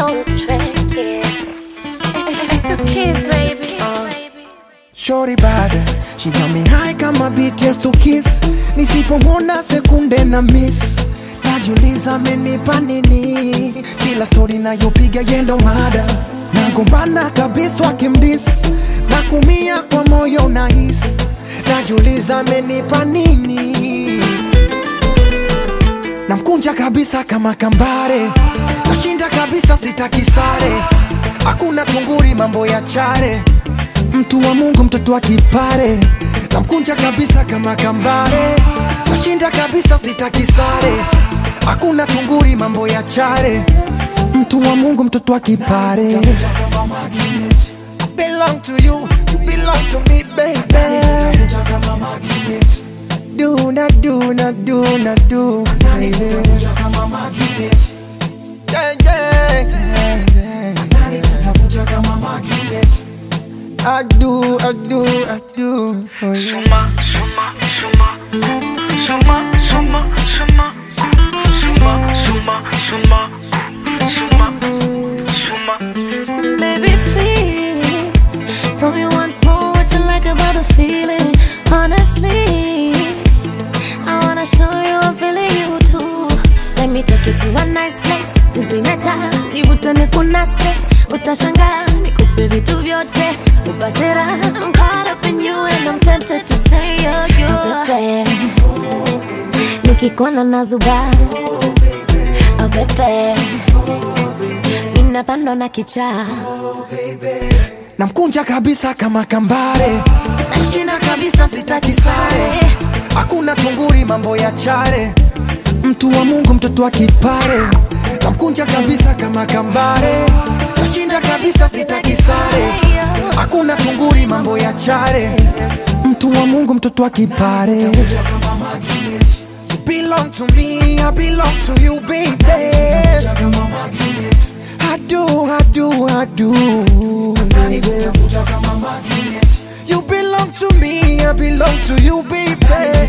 know the trick, yeah. It's the kiss, baby. Shorty bad, she got me high kama BTS to kiss. Nisipomwona sekunde na miss, najiuliza amenipa nini? Kila story nayopiga yendo mada, nagombana kabisa wakimdis, na kumia kwa moyo nahis, najiuliza amenipa nini? Namkunja kabisa kama kambare, nashinda kabisa sitaki sare, hakuna tunguri mambo ya chare mtu wa Mungu, mtoto wa kipare, namkunja kabisa kama kambare, nashinda kabisa, sitaki sare, hakuna tunguri, mambo ya chare, mtu wa Mungu, mtoto wa kipare. Belong to you, you belong to me, baby. Do na do na do na do, baby. Yeah, yeah, yeah, yeah. I do, I do, I do for you. Suma, suma, suma, suma, suma, suma, suma, suma, suma, suma, suma. Baby, please tell me once more what you like about the feeling. Honestly, I wanna show you I'm feeling you too. Let me take you to a nice place. Tuzimeta, nivutane kunase, utashangaa nikupe vitu vyote, upate raha. I'm caught up in you and I'm tempted to stay. Oh, you are. Nikikuona nazuba, oh baby, ninapandwa na kichaa namkunja kabisa kama kambare, nashinda kabisa, sitaki sare, hakuna tunguri, mambo ya chare, mtu wa Mungu, mtoto wa kipare, namkunja kabisa kama kambare, nashinda kabisa, sitaki sare, hakuna tunguri, mambo ya chare, mtu wa Mungu, mtoto wa kipare. You belong to me, I belong to you, baby. I do, I do, I do. baby. You belong to me, I belong to you, baby.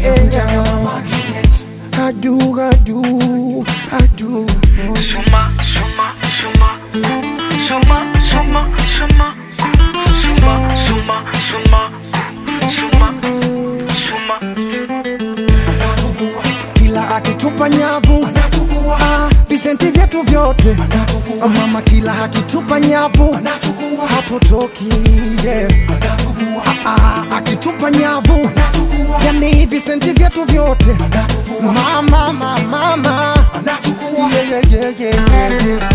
I do, I do, I do. for you. Suma, suma, suma, suma, suma, suma, suma, suma, suma, suma, suma. Kila akitupa nyavu ah, visenti vyetu vyote Ah, mama, kila akitupa nyavu hatutoki yeah. Ah, ah, akitupa nyavu yani visenti vyetu vyote mama, mama, mama. Yeah, yeah, yeah, yeah, yeah, yeah.